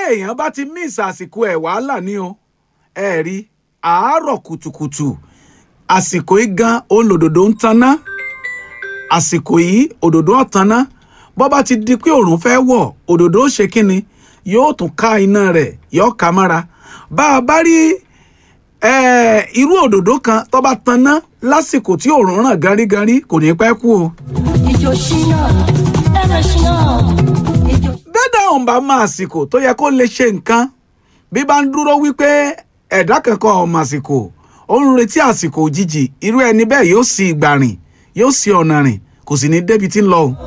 téèyàn bá ti miss àsìkò ẹ̀ wàhálà ni o ẹ rí àárọ̀ kùtùkùtù àsìkò yìí gan olòdòdó ń taná àsìkò yìí òdòdó ọ̀taná bọ́ bá ti di pé òòrùn fẹ́ wọ̀ òdòdó ó ṣe kínni yóò tún ká iná rẹ̀ yóò ká mára bá a bá rí eh, irú òdòdó kan tó bá taná lásìkò tí òòrùn ràn gárígárí kò ní pẹ́ kú o. ìjọ ṣínà ẹ̀rọ ṣínà ìjọ. bẹ́ẹ̀dá ọ̀hún bá máa àsìkò tó yẹ kó lè ṣe nǹkan bí bá ń dúró wípé ẹ̀dá kankan ọ̀mọ̀ àsìkò ó ń retí àsìkò òjijì irú ẹni bẹ́ẹ̀ yóò sì ìgbà rìn yóò sì ọ̀nà rìn kò sì ní débi tí ń lọ o.